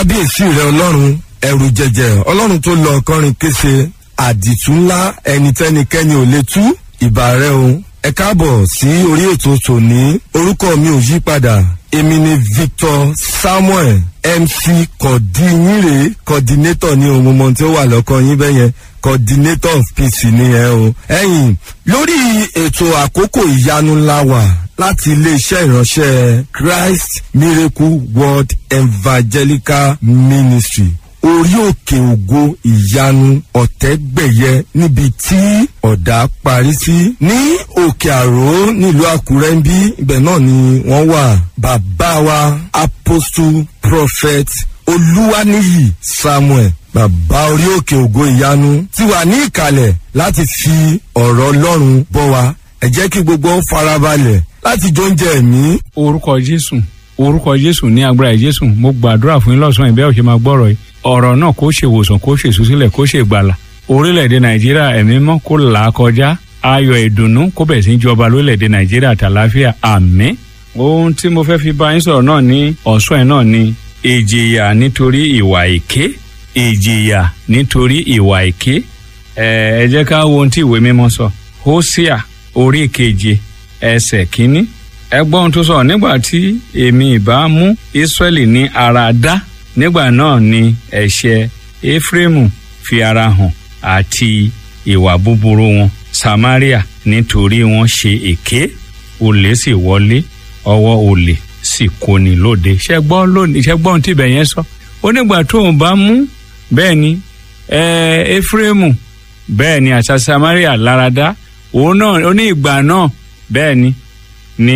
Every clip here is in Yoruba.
kábíyèsí rẹ ọlọ́run ẹrù jẹjẹ ọlọ́run tó lọ kọrin kése àdìtú ńlá ẹnitẹ́nikẹ́ni ò lè tú ìbà rẹ o ẹ káàbọ̀ sí orí ètò tòní orúkọ mi ò yí padà èmi ni victor samuel mc kọ̀dínyìnrè coordinator ní ohun mọ̀ tí ó wà lọ́kàn yín bẹ́yẹn coordinator of peace ni ẹ o. ẹ̀yin lórí ètò àkókò ìyanu ńlá wà láti iléeṣẹ́ ìránṣẹ́ christ miracle world evangelical ministry orí òkè ògo ìyanu ọ̀tẹ́gbẹ̀yẹ níbi tí ọ̀dà parí sí ní òkè àró nílùú àkúrẹ́ ń bí ibẹ̀ náà ni wọ́n wà bàbá wa apostle prophet olúwaníyì samuel bàbá orí òkè ògo ìyanu ti wà ní ìkàlẹ̀ láti fi ọ̀rọ̀ ọlọ́run bọ́ wa ẹ jẹ́ kí gbogbo farabalẹ̀ láti jóúnjẹ ẹ̀mí. orúkọ jésù orúkọ jésù ní agbára jésù mo gbàdúrà fún yín lọ́sàn-án ìbẹ́ òṣèlú máa gbọ́rọ̀ yìí ọ̀rọ̀ náà kó ṣe ìwòsàn kó ṣe ìsúsílẹ̀ kó ṣe ìgbàlà orílẹ̀-èdè nàìjíríà ẹ̀mí mọ́ kó là á kọjá ayọ̀ ìdùnnú kó bẹ̀ sí jọba lórílẹ̀-èdè nàìjíríà tàlàáfíà àmín ohun tí mo fẹ́ fi bá yín sọ̀rọ̀ náà ní ọ̀sán ẹ̀ náà ni ìjìyà nítorí ìwà èké ìjìyà nítorí ìwà èké ẹ jẹ́ ká wo ohun tí ìwé mímọ́ sọ hósíà orí keje ẹsẹ̀ kínní ẹgbọ́n tó sọ nígbà tí èmi ìbá mú ísírẹ́lì ní ara dá nígbà náà ni ẹ̀ṣẹ̀ éfrémù fi ara hàn àti ìwà búburú wọn samaria nítorí wọn ṣe èké olè sì wọlé ọwọ́ olè sì kóni lóde ṣẹgbọ́n lónìí ṣẹgbọ́n tìbẹ̀ yẹn sọ ó nígbà tóun bá mú bẹ́ẹ̀ ni éfrémù bẹ́ẹ̀ ni àṣà samaria láradá òun náà ó ní ìgbà náà bẹ́ẹ̀ ni ni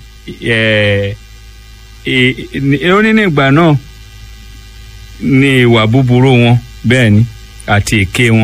ó ní ní ìgbà náà ní ìwà búburú wọn bẹ́ẹ̀ ni àti èké wọn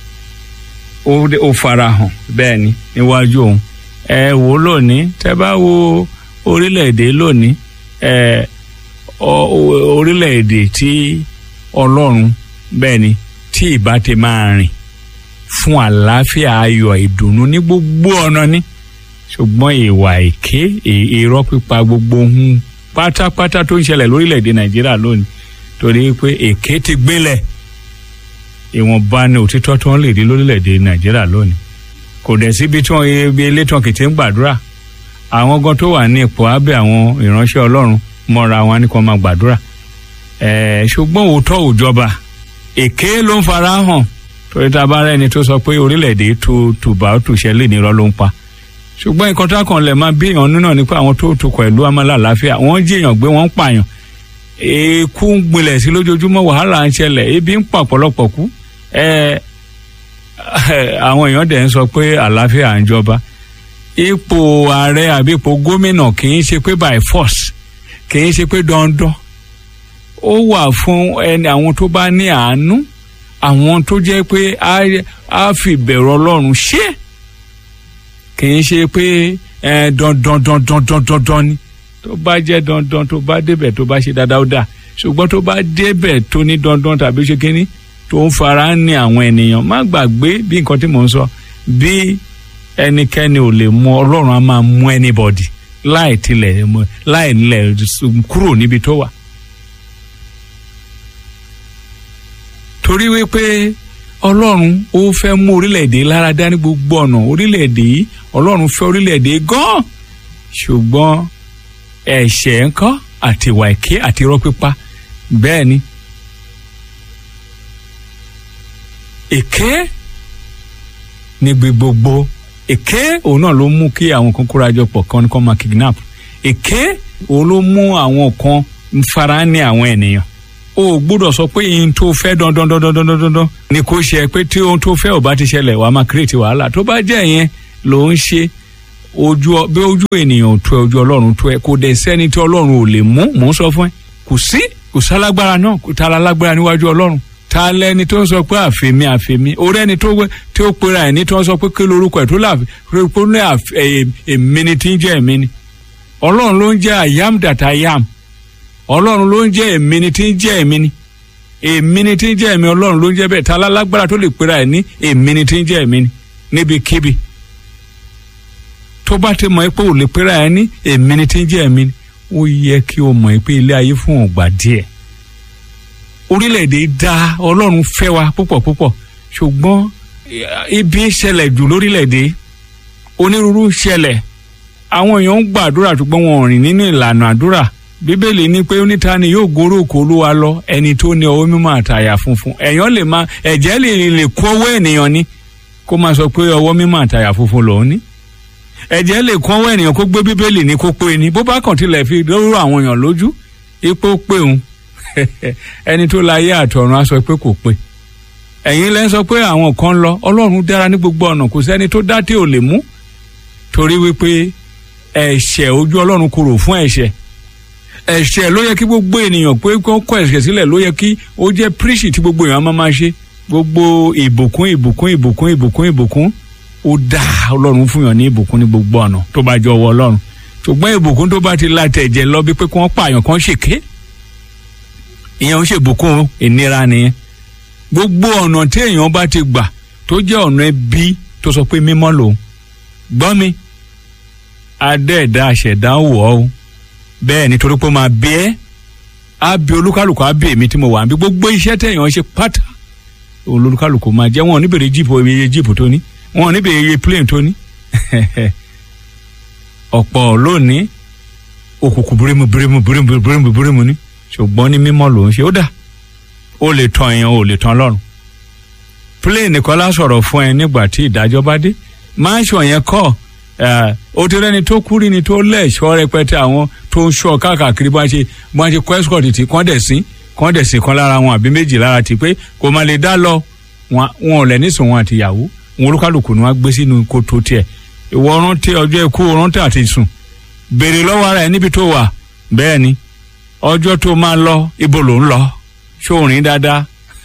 ó farahàn bẹ́ẹ̀ ni níwájú òun ẹ wò lónìí tẹ bá wo orílẹ̀-èdè lónìí ẹ orílẹ̀-èdè tí ọlọ́run bẹ́ẹ̀ ni tí ìbá ti máa rìn fún àlàáfíà ayọ̀ ìdùnnú ní gbogbo ọ̀nà ni ṣùgbọ́n ìwà èké irọ́ pípa gbogbo ohun pátápátá tó ń ṣẹlẹ̀ lórílẹ̀‐èdè nàìjíríà lónìí torí pé èké ti gbélẹ̀ ìwọ̀nba ni òtítọ́ tí wọ́n lè rí lórílẹ̀‐èdè nàìjíríà lónìí kò dẹ̀ síbi tí wọ́n ebi elétàn kìtì ń gbàdúrà àwọn gan tó wà ní ipò abẹ́ àwọn ìránṣẹ́ ọlọ́run mọ́ra wọn ní kó máa gbàdúrà ṣùgbọ́n òótọ́ òjọba èké ló ń fara hàn torí tá a bá rẹ́ni tó sọ pé orílẹ̀‐èdè tó tùbà ó tùṣẹ́ lè nírọ́ ló ń pa ṣùgbọ́n nǹkan tá kan lẹ̀ máa bí èèyàn nínú nípa àwọn tó tukọ̀ ìlú amálà àláfíà wọ́n jí èèyàn gbé wọ́n ń pààyàn èkú ń gbilẹ̀ sí lójoojúmọ́ wàhálà ń ṣẹlẹ̀ ebi ń pa ọ̀pọ̀lọpọ̀ kú àwọn èèyàn dẹ̀ ń sọ pé àláfíà ń jọba ipò ààrẹ àbí ipò gómìnà kì í ṣe pé by force kì í ṣe pé dandan ó wà fún ẹni àwọn tó bá ní àánú àwọn tó jẹ́ pé á fi bẹ̀rù ọlọ́run ṣe é kì í ṣe pé ẹ dandan dandan dandan dandan ni tó bá jẹ́ dandan tó bá débẹ̀ tó bá ṣe dáadáa ó dà ṣùgbọ́n tó bá débẹ̀ tó ní dandan tàbí ṣe kínní tó ń fara ní àwọn ènìyàn má gbàgbé bí nǹkan tí mò ń sọ bí ẹnikẹ́ni ò lè mú ọlọ́run á máa mú anybody láì tilẹ̀ láì lẹ̀ kúrò níbi tó wà. torí wípé ọlọ́run ó fẹ́ mú orílẹ̀-èdè láradá ní gbogbo ọ̀nà orílẹ̀-èdè yìí ọlọ́run fẹ́ orílẹ̀-èdè gan-an ṣùgbọ́n ẹ̀ṣẹ̀ ńkọ́ àti ìwà èké àti irọ́ pípa bẹ́ẹ̀ ni èké níbi gbogbo èké òun náà ló mú kí àwọn kan kóra jọ pọ̀ kan kan máa kidnap èké òun ló mú àwọn kan fara ní àwọn ènìyàn o gbọ́dọ̀ sọ pé ihun tó fẹ́ dandan dandan dandan dandan ni kò ṣe pé tí ohun tó fẹ́ ò bá ti ṣẹlẹ̀ wàá máa kírètì wàhálà tó bá jẹ́ yẹn ló ń ṣe ojú bí ojú ènìyàn tó ẹ ojú ọlọ́run tó ẹ kò dẹ̀ sẹ́ni tí ọlọ́run ò lè mú mò ń sọ fún ẹ kò sí kò sálágbára náà kò tá a lágbára níwájú ọlọ́run ta lẹni tó ń sọ pé àfẹmí àfẹmí orí ẹni tó tí ó pera ẹni tó ń sọ pé kí lorúkọ ẹ tó là pé ní èmi ni tí ń jẹ́ èmi ni ọlọ́run ló ń jẹ́ I am that I am ọlọ́run ló ń jẹ́ èmi ni tí ń jẹ́ èmi ni èmi ni tí ń jẹ́ èmi ọlọ́run ló ń jẹ́ bẹ́ẹ̀ ta lálágbára tó lè pera ẹ̀ ní èmi ni tí ń jẹ́ èmi ni níbikíbi tó bá ti mọ̀ pé ò lè pera ẹ̀ ní èmi ni tí ń jẹ́ èmi ni ó yẹ kí o mọ̀ pé ilé ayé fún ọ̀gbà díẹ̀ orílẹ̀-èdè dá ọlọ́run fẹ́ wa púpọ̀ púpọ̀ ṣùgbọ́n ibi ṣẹlẹ̀ jù lórílẹ̀-èdè onírúurú ṣẹlẹ̀ àwọn èèyàn ń gbàdúrà ṣùgbọ́n wọn ò rìn nínú ìlànà àdúrà bíbélì ní pé oníta ni yóò gorí òkú olúwa lọ ẹni tó ní ọwọ́ mímọ́ àtàyà funfun èèyàn lè máa ẹ̀jẹ̀ lè lè kó ọwọ́ ènìyàn ni kó máa sọ pé ọwọ́ mímọ́ àtàyà funfun lòún ní ẹ̀jẹ̀ lè kó ọwọ́ ènìyàn kó gbé bíbélì ní kó pé ni bó bá kàn tilẹ̀ fi lóró àwọn èèyàn lójú ipò pé òun ẹni tó láyé àtọ̀run á sọ pé kò pé ẹ̀yin lẹ́ ń sọ pé àwọn kan lọ ọlọ́run dára ní gbogbo ọ̀nà kò sẹ́ni tó dá tí ò lè mú torí wípé ẹ̀ṣẹ̀ ojú ọlọ́run korò fún ẹ̀ṣẹ̀ ẹ̀ṣẹ̀ ló yẹ kí gbogbo ènìyàn pé kó kọ ẹ̀ṣẹ̀ sílẹ̀ ló yẹ kí ó jẹ́ príṣì tí gbogbo èèyàn máa máa ṣe gbogbo ìbùkún ìbùkún ìbùkún ìbùkún ìbùkún ó dá ọlọ́run fún yàn ní ìbùkún ní gbogbo ọ̀nà tó bá jọ ọwọ́ ọlọ́run ṣùgbọ́n ìbùkún tó bá ti la tẹ̀jẹ̀ lọ bí pé kí wọ́n pààyàn kan ṣèké ìyẹn ń ṣèbùkún ìnira nìyẹn gbogbo ọ̀nà tí èèyàn bá ti gbà tó jẹ́ ọ̀nà ẹbí tó sọ pé mímọ́ lòun gbọ́ mi adẹ́ẹ̀dá àṣẹ̀dá wọ̀ ọ́ bẹ́ẹ̀ nítorí pé ó máa bí ẹ́ á bí olúkálùkù á bí èmi tí mo wà níbi gbogbo iṣẹ́ tẹ̀yàn ṣe pátá olúkálùkù máa jẹ́ wọn ò ní bèrè jíìpù iye jíìpù tó ní wọn ò ní bèrè iye plane tó ní ọ̀pọ̀ lónìí òkùnkùn bírímù bírímù bírímù bírímù bírímù ní ṣùgbọ́n ní mímọ́ lòun ṣe ó dà ó lè tan èèyàn ó lè tan lọ́rùn plane nìkan lá sọ̀rọ̀ fún ẹ nígbà tí ìdájọ́ bá dé mansion yẹn kọ́ ó ti rẹ́ni tó kú rí ni tó lẹ́ẹ̀ṣọ́ rẹpẹtẹ àwọn tó ń ṣọ́ káàkiri bá ṣe bá ṣe kọ́ escort tí kán dẹ̀ sí kán dẹ̀ sí kan lára wọn àbí méjì lára ti pé kò má lè dá lọ wọn ò lẹ̀ nísìn wọn àtìyàwó wọn olúkálùkù ni wọn gbé sínú kòtò tiẹ̀ ìwọ rántí ọjọ́ ikú rántí àti sùn béèrè lọ́wọ́ ara ẹ̀ níbi tó wà bẹ́ẹ̀ ni ọjọ́ tó máa lọ ibo ló ń lọ ṣóòrìn dáadáa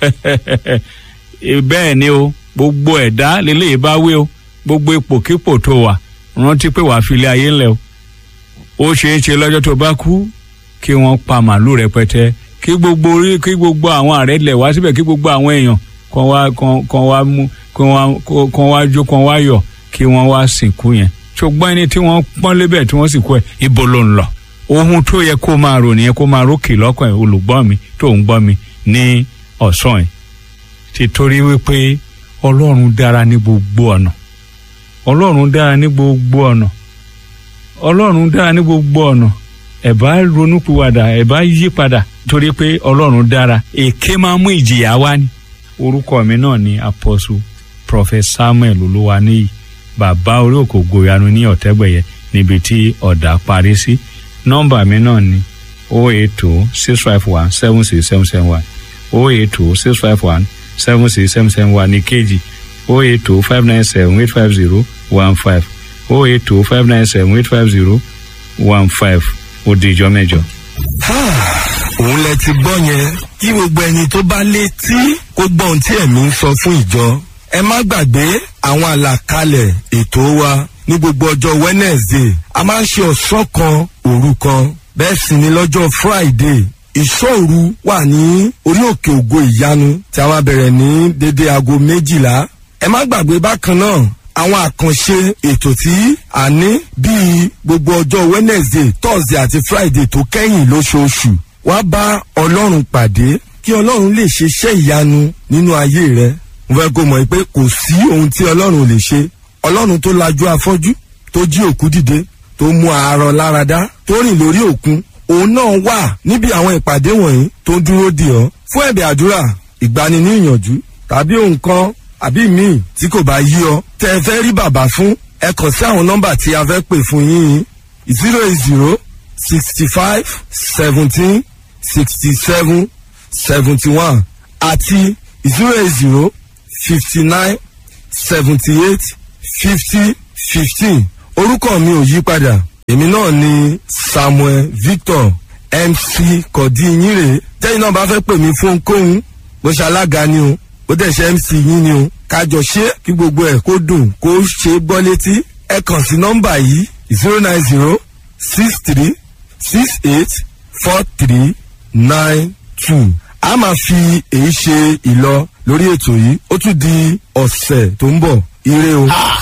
bẹ́ẹ̀ ni o gbogbo ẹ̀dá lélẹ́yìí bá wí o gbogbo ipòkípò tó wà rántí pé wàá fi ilé ayé ńlẹ̀ o ó ṣeé ṣe lọ́jọ́ tó bá kú kí wọ́n pa màálù rẹpẹtẹ kí gbogbo orí kí gbogbo àwọn ààrẹ lẹ̀ wá síbẹ̀ kí gbogbo àwọn èèyàn kan wá kan wá mú kan wá jó kan wá yọ̀ kí wọ́n wá sìnkú yẹn ṣùgbọ́n ẹni tí wọ́n pọ́n lébẹ̀ tí wọ́n sì kú ẹ̀ ibo ló ń lọ ohun tó yẹ kó máa rò nìyẹn kó máa rókè lọ́kàn ẹ̀ olùgbọ́ mi tó ń gbọ́ mi ní ọ̀sán ẹ̀ ti torí wípé ọlọ́run dára ní gbogbo ọ̀nà ọlọ́run dára ní gbogbo ọ̀nà ọlọ́run dára ní gbogbo ọ̀nà ẹ̀ bá ronúpìwàdà ẹ̀ bá yí padà torí pé ọlọ́run dára èké máa mú ìjìyà wá ní orúkọ mi náà ni apostle prophet samuel olúwaníyì bàbá orí òkò gòyanu ní ọ̀tẹ́gbẹ̀yẹ níbi tí ọ̀dà parí sí nọ́mbà mi náà ni o eight two six five one seven six seven seven one o eight two six five one seven six seven seven one ní kejì o eight two five nine seven eight five zero one five o eight two five nine seven eight five zero one five ó di ìjọ mẹ́jọ. òun lẹ ti gbọ́ yẹn kí gbogbo ẹni tó bá létí kó gbọ́ ohun tí ẹ̀mí ń sọ fún ìjọ ẹ má gbàgbé àwọn àlàkalẹ̀ ètò wa ní gbogbo ọjọ́ wednesday a máa ń ṣe ọ̀sán kan òru kan bẹ́ẹ̀ sì ni lọ́jọ́ friday ìṣòru wà ní orí òkè ògo ìyanu tí a máa bẹ̀rẹ̀ ní dédé aago méjìlá ẹ má gbàgbé bákan náà àwọn àkànṣe ètò tí a ní bíi gbogbo ọjọ́ wednesday thursday àti friday tó kẹ́yìn lóṣooṣù wá bá ọlọ́run pàdé kí ọlọ́run lè ṣe iṣẹ́ ìyanu nínú ayé rẹ mo fẹ́ kó mọ̀ pé kò sí ohun tí ọlọ́run lè ṣe ọlọ́run tó lajú afọ́jú tó jí òkú dìde tó mú àárọ̀ láradá tó rìn lórí òkun òun náà wà níbi àwọn ìpàdé wọ̀nyí tó ń dúró dì ọ́ fún ẹ̀bẹ̀ àdúrà ìgbani ní ìyànjú tàbí ohun kan àbí míì tí kò bá yí ọ tẹ ẹ fẹ́ rí bàbá fún ẹ kàn sí àwọn nọ́mbà tí a fẹ́ pè fún yín zero eight zero sixty five seventeen sixty seven seventy one àti zero eight zero fifty nine seventy eight fifty fifteen orúkọ mi ò yí padà èmi náà ni samuel victor mc kọ̀dínyìnrè tẹ́yìn náà bá fẹ́ pè mí fún ohunkóhun bó ṣe alága ni o bó dẹ̀ ṣe mc yín ni o kájọ ṣe kí gbogbo ẹ̀ kó dùn kó ṣe gbọ́ létí ẹ kàn sí nọ́mbà yìí zero nine zero six three six eight four three nine two a máa fi èyí ṣe ìlọ lórí ètò yìí ó tún di ọ̀sẹ̀ tó ń bọ̀ ire o.